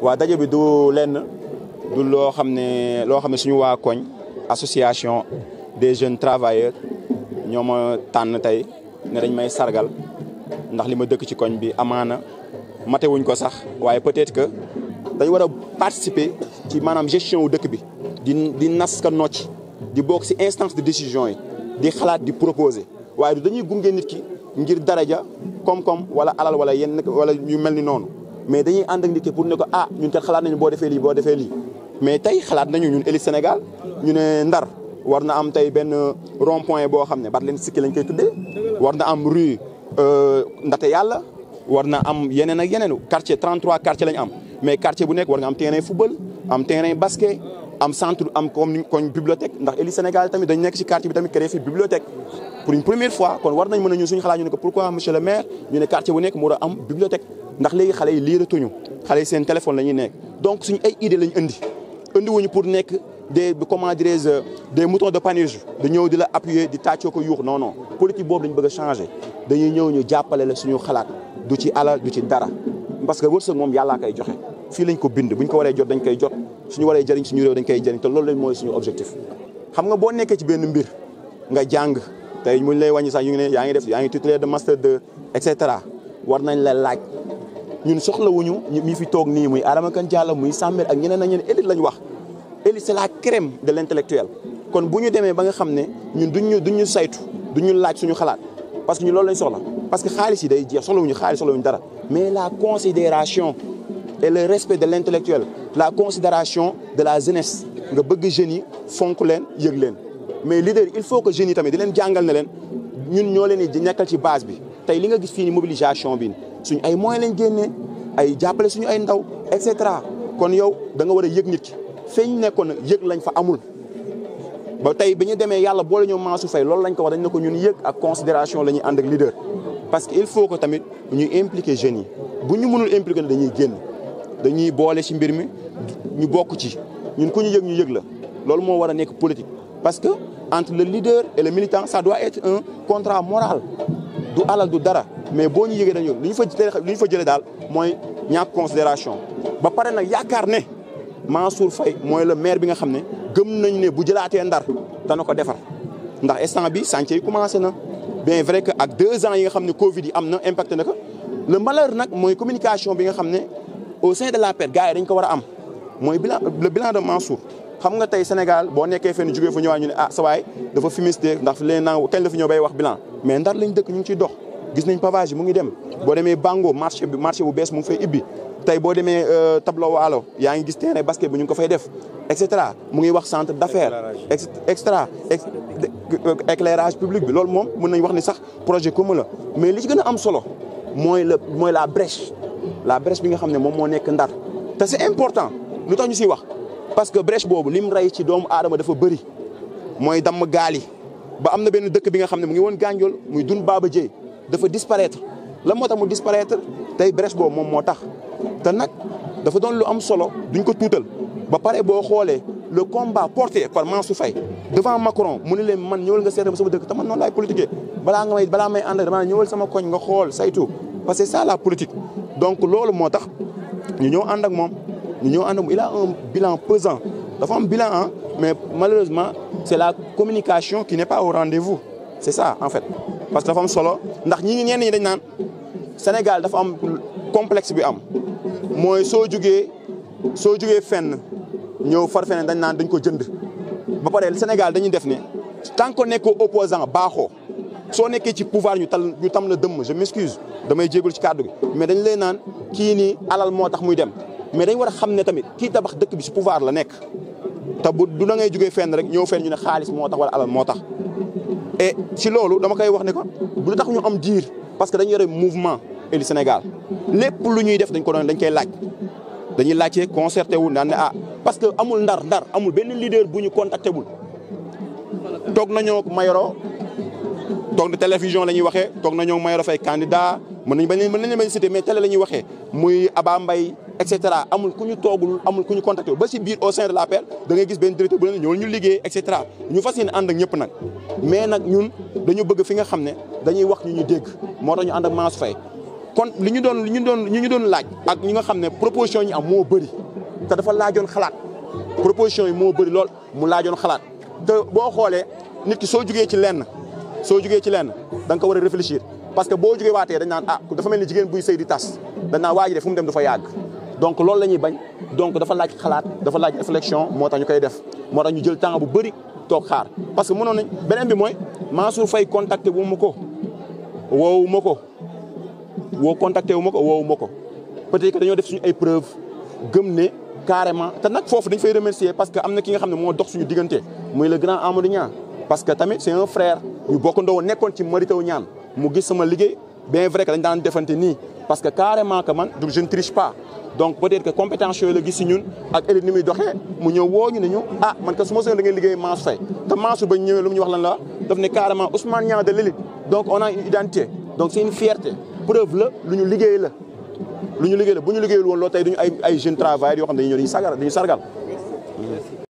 waa daje bi du lenn du loo xam ne loo xam ne suñu waa koñ association des jeunes travailleurs ñoo ma tànn tey ne dañ may sargal ndax li ma dëkk ci koñ bi amaana matewuñ ko sax waaye peut-être que dañ war a participer ci maanaam gestion wu dëkk bi di di nas ka nocc di bokk ci instance de décision yi di xalaat di proposer waaye du dañuy gunge nit ki ngir daraja koom-koom wala alal wala yenn wala ñu mel ni noonu mais dañuy ànd ak nit ki pour ne ko ah ñun kat xalaat nañu boo defee lii boo defee lii mais tey xalaat nañu ñun élite Sénégal ñu ne Ndar war na am tey benn rond point boo xam ne Barthélémy Sikki lañ koy tuddee war na am rue Ndate Yàlla war na am yeneen ak yeneen quartier 33 quartier lañ am mais quartier bu nekk war nga am terrain football am terrain basket am centre am comme ni koñ bibliothèque ndax élite Sénégal tamit dañ nekk ci quartier bi tamit créé fi bibliothèque pour une première fois kon war nañ mën a ñun suñu xalaat ñu ne ko pourquoi monsieur le maire ñu ne quartier bu nekk mu war a am bibliothèque ndax léegi xale yi liiratuñu xale yi seen téléphone la ñuy nekk donc suñu ay idée lañ indi indi wuñu pour nekk des comment dirais-je des moutons de Panurge da ñëw di la appuyer di tàccoo ko yuux non non politique boobu dañu bëgg a changer dañuy ñëw ñu jàppale la suñu xalaat du ci alal du ci dara parce que wërsëg moom yàllaa koy joxe fii lañ ko bind buñ ko waree jot dañ koy jot suñu waree jëriñ suñu réew dañ koy jëriñ te loolu lañ mooy suñu objectif xam nga boo nekkee ci benn mbir nga jàng tey muñ lay wàññi sax yu ngi ne yaa ngi def yaa ngi titulaire de master 2 et cetera war nañ la laaj ñun soxlawuñu mi fi toog nii muy Adama Kane Diallo muy Sambel ak ñeneen ak ñeneen élite lañ wax élite c'est la crème de l'intellectuel kon bu ñu demee ba nga xam ne ñun duñ ñu duñ ñu saytu duñ ñu laaj suñu xalaat parce que ñu loolu lañ soxla parce que xaalis yi day jeex soxlawuñu xaalis soxlawuñu dara mais la considération et le respect de l'intellectuel la considération de la jeunesse nga bëgg jeunes yi fonk leen yëg leen mais leader il faut que jeunes yi tamit di leen jàngal ne leen ñun ñoo leen di nekkal ci base bi tey li nga gis fii ni mobilisation bi suñu ay moyens lañ génnee ay jàppale suñu ay ndaw et cetera kon yow da nga war a yëg nit ki feeñ nekkoon nag yëg lañ fa amul ba tey bi ñu demee yàlla boole ñoo Mansour Faye loolu lañ ko wax dañ ne ko ñun yëg ak considération la ñuy ànd ak leader parce que il faut que tamit ñuy impliquer jeunes yi bu ñu mënul impliquer ne dañuy génn dañuy boole ci mbir mi ñu bokk ci ñun ku ñu yëg ñu yëg la loolu moo war a nekk politique parce que entre le leader et le militant ça doit être un contrat moral du alal du dara mais boo ñu yëgee dañu li ñu fa li ñu fa jëlee daal mooy ñàkk considération ba pare nag yaakaar ne Mansour Faye mooy le maire bi nga xam ne gëm nañ ne bu jëlaatee ndar dana ko defar ndax instant bi chantier yi commencé na bien vrai que ak deux ans yi nga xam ne Covid yi am na impacté na ko le malheur nag mooy communication bi nga xam ne au sein de l'APR gars yi dañ ko war a am mooy bilan le bilan de Mansour xam nga tey Sénégal boo nekkee fenn jógee fu ñëwaat ñu ne ah sa waay dafa fumiste ndax leen naa kañ la fi ñëw bay wax bilan mais ndar lañ dëkk ñu ngi ciy dox gis nañ pavage yi mu ngi dem boo demee Bango marché bi marché bu bees mu ngi fay ibbi tey boo demee tableau waalo yaa ngi gis terrain basket bi ñu ngi ko fay def et cetera mu ngi wax centre d'affaires extra éclairage public bi loolu moom mën nañ wax ni sax projet commun la mais li ci gën a am solo mooy la mooy la brèche la brèche bi nga xam ne moom moo nekk ndar te c'est important lu tax ñu siy wax parce que brèche boobu lim rey ci doomu aadama dafa bëri mooy damm gaal yi ba am na benn dëkk bi nga xam ne mu ngi woon Gandiol muy dun Baba Dieye dafa disparaître la moo tax mu disparaître tey brèche boobu moom moo tax te nag dafa doon lu am solo duñ ko tuutal ba pare boo xoolee le combat porté par Mansour Faye devant Macron mu ne leen man ñëwal nga seetal sama dëkk te man noonu laay politiquer balaa nga may balaa may ànd dama ñëwal sama koñ nga xool saytu parce que c'est ça la politique donc loolu moo tax ñu ñëw ànd ak moom ñu ñëw ànd ak moom il a un bilan pesant dafa am bilan ah mais malheureusement c'est la communication qui n'est pas au rendez-vous c'est ça en fait parce que dafa am solo ndax ñi ngi ñenn ñi dañ naan Sénégal dafa am complexe bi am mooy soo jugee soo jugee fenn ñëw far feneen dañ naan dañ ko jënd ba pare Sénégal dañuy def ne tant que nekkoo opposant baaxoo soo nekkee ci pouvoir ñu tal ñu tam la dëmm je m'excuse damay jéegul ci kàddu gi mais dañ lay naan kii nii alal moo tax muy dem mais dañ war a xam ne tamit kii tabax dëkk bi ci pouvoir la nekk te bu du da ngay jugee fenn rek ñëw fenn ñu ne xaalis moo tax wala alal moo tax et ci loolu dama koy wax ne ko bu tax ñu am diir parce que dañu yore mouvement Eli Sénégal lépp lu ñuy def dañ ko doon dañ koy laaj dañuy laajte concerté wu naan ne ah parce que amul ndar ndar amul benn leader bu ñu contacté wul toog nañoo Mayoro toog na télévision la ñuy waxee toog nañoo Mayoro Faye candidat mën nañ bañ mën nañ bañ cité mais télé la ñuy waxee muy Aba Mbaye et cetera amul ku ñu toogul amul ku ñu contacté ba si biir au sein de l'APR da ngay gis benn directeur bu ne ñëwal ñu liggéey et cetera ñu fas yéene ànd ak ñëpp nag mais nag ñun dañu bëgg fi nga xam ne dañuy wax ñu ñu dégg moo tax ñu ànd ak Mansour Faye kon li ñu doon li ñu doon li ñu doon laaj ak ñi nga xam ne proposition yi am moo bëri te dafa laajoon xalaat proposition yi moo bëri lool mu laajoon xalaat te boo xoolee nit ki soo jugee ci lenn soo jugee ci lenn da nga ko war a réfléchir parce que boo jugee waatee dañ naan ah dafa mel ni jigéen buy sëy di tas dañ naan waa ji de fu mu dem dafa yàgg donc loolu la ñuy bañ donc dafa laaj xalaat dafa laaj réflexion moo tax ñu koy def moo tax ñu jël temps bu bëri toog xaar parce que mënoon nañ beneen bi mooy Mansour Faye contacté wu ma ko woowu ma ko woo contacté wu ma ko woowu ma ko peut-être que dañoo def suñu ay preuve gëm ne carrément te nag foofu dañ fay remercier parce que am na ki nga xam ne moo dox suñu diggante muy le grand Amadou Niang parce que tamit c'est un frère ñu bokk ndoo nekkoon ci Mary Teuw Niane mu gis sama liggéey bien vrai que dañ daan defante nii parce que carrément que man je ne triche pas donc peut-être que compétence yooyu la gis si ñun ak élite ni muy doxee mu ñëw woo ñu ne ñu ah man que su ma soxla da ngeen liggéey Mansour Faye te Mansour ba ñëwee lu mu ñu wax lan la daf ne carrément Ousmane Niang de l'élite donc on a une identité donc c'est une fierté preuve la lu ñu liggéey la lu ñu liggéey la bu ñu liggéeyul woon loolu tey duñu ay ay jeunes travailleurs yoo xam ne dañuy ñëw dañuy sagal dañuy sargal